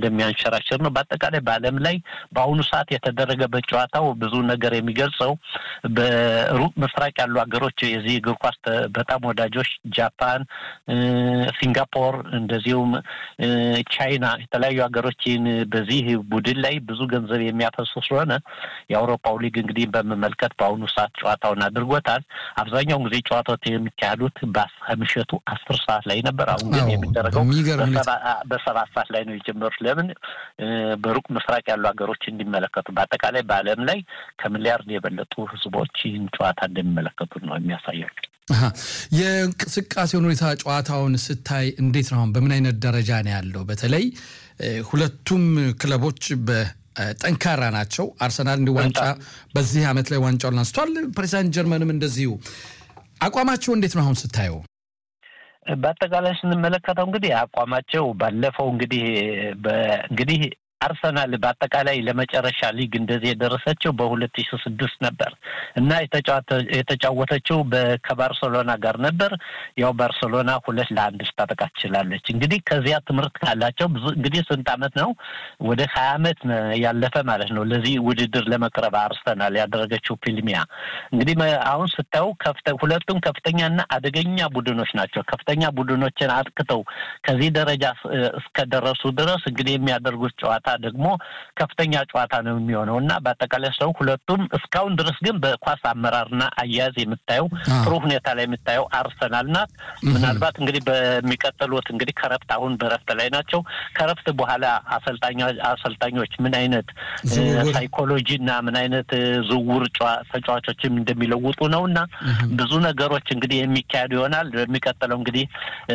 እንደሚያንሸራሽር ነው። በአጠቃላይ በዓለም ላይ በአሁኑ ሰዓት የተደረገበት ጨዋታው ብዙ ነገር የሚገልጸው በሩቅ ምስራቅ ያሉ ሀገሮች የዚህ እግር ኳስ በጣም ወዳጆች ጃፓን፣ ሲንጋፖር እንደዚሁም ቻይና የተለያዩ ሀገሮችን በዚህ ቡድን ላይ ብዙ ገንዘብ የሚያፈሱ ስለሆነ የአውሮፓው ሊግ እንግዲህ በመመልከት በአሁኑ ሰዓት ጨዋታውን አድርጎታል። አብዛኛውን ጊዜ ጨዋታዎች የሚካሄዱት ከምሽቱ አስር ሰዓት ላይ ነበር። አሁን ግን የሚደረገው በሰባት ሰዓት ላይ ነው የጀመሩት። ለምን በሩቅ ምስራቅ ያሉ ሀገሮች እንዲመለከቱ፣ በአጠቃላይ በዓለም ላይ ከሚሊያርድ የበለጡ ህዝቦች ይህን ጨዋታ እንደሚመለከቱት ነው የሚያሳያቸው። የእንቅስቃሴውን ሁኔታ ጨዋታውን ስታይ እንዴት ነው? አሁን በምን አይነት ደረጃ ነው ያለው? በተለይ ሁለቱም ክለቦች ጠንካራ ናቸው። አርሰናል እንዲ ዋንጫ በዚህ ዓመት ላይ ዋንጫውን አንስቷል። ፕሬዚዳንት ጀርመንም እንደዚሁ አቋማቸው እንዴት ነው አሁን ስታየው? በአጠቃላይ ስንመለከተው እንግዲህ አቋማቸው ባለፈው እንግዲህ እንግዲህ አርሰናል በአጠቃላይ ለመጨረሻ ሊግ እንደዚህ የደረሰችው በሁለት ሺ ስድስት ነበር እና የተጫወተችው ከባርሰሎና ጋር ነበር። ያው ባርሰሎና ሁለት ለአንድ ስታጠቃ ትችላለች። እንግዲህ ከዚያ ትምህርት ካላቸው ብዙ እንግዲህ ስንት ዓመት ነው ወደ ሀያ ዓመት ያለፈ ማለት ነው ለዚህ ውድድር ለመቅረብ አርሰናል ያደረገችው ፊልሚያ እንግዲህ አሁን ስታዩ ሁለቱም ከፍተኛና አደገኛ ቡድኖች ናቸው። ከፍተኛ ቡድኖችን አጥቅተው ከዚህ ደረጃ እስከደረሱ ድረስ እንግዲህ የሚያደርጉት ጨዋታ ደግሞ ከፍተኛ ጨዋታ ነው የሚሆነው እና በአጠቃላይ ሰው ሁለቱም እስካሁን ድረስ ግን በኳስ አመራርና አያያዝ የምታየው ጥሩ ሁኔታ ላይ የምታየው አርሰናል ናት። ምናልባት እንግዲህ በሚቀጥሉት እንግዲህ ከረፍት አሁን በረፍት ላይ ናቸው። ከረፍት በኋላ አሰልጣኞች ምን አይነት ሳይኮሎጂ እና ምን አይነት ዝውውር ተጫዋቾችም እንደሚለውጡ ነው እና ብዙ ነገሮች እንግዲህ የሚካሄዱ ይሆናል። በሚቀጥለው እንግዲህ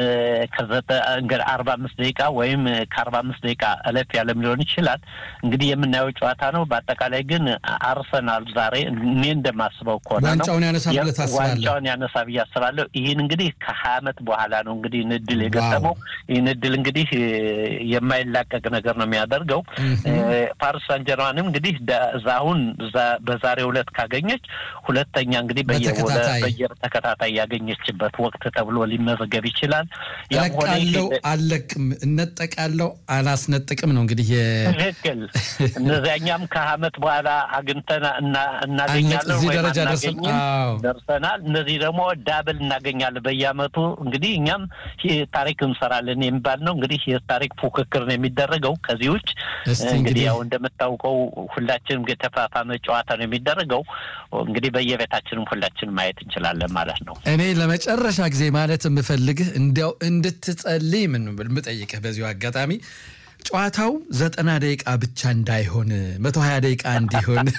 አርባ አምስት ደቂቃ ወይም ከአርባ አምስት ደቂቃ እለፍ ያለም ሊሆን ይችላል። እንግዲህ የምናየው ጨዋታ ነው። በአጠቃላይ ግን አርሰናል ዛሬ እኔ እንደማስበው ከሆነ ነው ዋንጫውን ያነሳ ብለህ ታስባለህ? ዋንጫውን ያነሳ ብዬ አስባለሁ። ይህን እንግዲህ ከሀያ ዓመት በኋላ ነው እንግዲህ ይህን እድል የገጠመው። ይህን እድል እንግዲህ የማይላቀቅ ነገር ነው የሚያደርገው። ፓሪስ ሳን ጀርማንም እንግዲህ አሁን በዛሬው ዕለት ካገኘች ሁለተኛ እንግዲህ በየተከታታይ ያገኘችበት ወቅት ተብሎ ሊመዘገብ ይችላል። እለቃለሁ፣ አልለቅም፣ እነጠቃለሁ፣ አላስነጥቅም ነው እንግዲህ ትክክል። እነዚያኛም ከዓመት በኋላ አግኝተን እናገኛለን እዚህ ወይም ደረጃ አናገኝም ደርሰናል። እነዚህ ደግሞ ዳብል እናገኛለን በየዓመቱ እንግዲህ እኛም ታሪክ እንሰራለን የሚባል ነው። እንግዲህ የታሪክ ፉክክር ነው የሚደረገው። ከዚህ ውጭ እንግዲህ ያው እንደምታውቀው ሁላችንም የተፋፋመ ጨዋታ ነው የሚደረገው። እንግዲህ በየቤታችንም ሁላችንም ማየት እንችላለን ማለት ነው። እኔ ለመጨረሻ ጊዜ ማለት የምፈልግህ እንዲያው እንድትጸልይ ምን የምጠይቅህ በዚሁ አጋጣሚ ጨዋታው ዘጠና ደቂቃ ብቻ እንዳይሆን መቶ ሀያ ደቂቃ እንዲሆን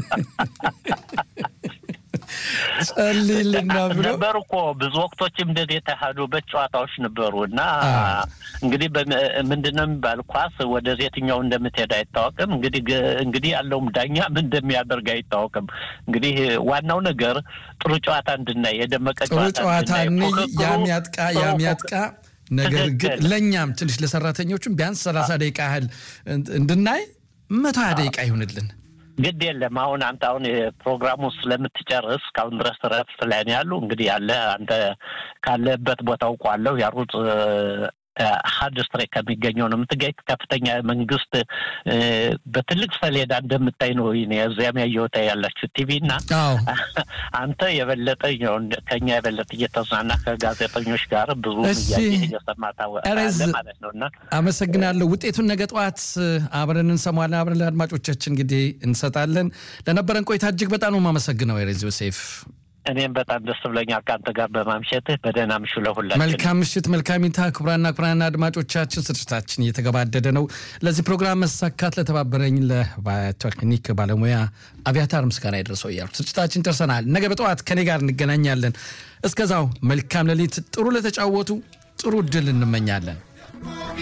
ጸልይልና ብሎ ነበሩ እኮ ብዙ ወቅቶችም እንደዚህ የተካሄዱበት ጨዋታዎች ነበሩ እና እንግዲህ ምንድን ነው የሚባል ኳስ ወደ የትኛው እንደምትሄድ አይታወቅም። እንግዲህ እንግዲህ ያለውም ዳኛ ምን እንደሚያደርግ አይታወቅም። እንግዲህ ዋናው ነገር ጥሩ ጨዋታ እንድናይ የደመቀ ጥሩ ጨዋታ ያም ያጥቃ ያም ያጥቃ ነገር ግን ለእኛም ትንሽ ለሰራተኞቹም ቢያንስ ሰላሳ ደቂቃ ያህል እንድናይ መቶ ሀያ ደቂቃ ይሁንልን። ግድ የለም አሁን አንተ አሁን ፕሮግራሙ ስለምትጨርስ እስካሁን ድረስ ረፍት ላይ ነው ያሉ እንግዲህ ያለ አንተ ካለበት ቦታ አውቀዋለሁ ያሩት ሀድ ስትሬክ ከሚገኘው ነው የምትገኝ። ከፍተኛ መንግስት በትልቅ ሰሌዳ እንደምታይ ነው እዚያም ያየሁት ያላችሁ ቲቪ እና አንተ የበለጠ ከኛ የበለጠ እየተዝናና ከጋዜጠኞች ጋር ብዙ እያየህ እየሰማ ታወቃለህ ማለት ነው። እና አመሰግናለሁ። ውጤቱን ነገ ጠዋት አብረን እንሰማለን። አብረን ለአድማጮቻችን እንግዲህ እንሰጣለን። ለነበረን ቆይታ እጅግ በጣም ነው የማመሰግነው ሬዝ ዮሴፍ። እኔም በጣም ደስ ብሎኛል ከአንተ ጋር በማምሸትህ። በደህና ምሹ ለሁላችን። መልካም ምሽት፣ መልካም ይታ። ክቡራና ክቡራን አድማጮቻችን ስርጭታችን እየተገባደደ ነው። ለዚህ ፕሮግራም መሳካት ለተባበረኝ ለቴክኒክ ባለሙያ አብያታር ምስጋና ይድረሰው እያልኩ ስርጭታችን ደርሰናል። ነገ በጠዋት ከኔ ጋር እንገናኛለን። እስከዛው መልካም ሌሊት። ጥሩ ለተጫወቱ ጥሩ እድል እንመኛለን።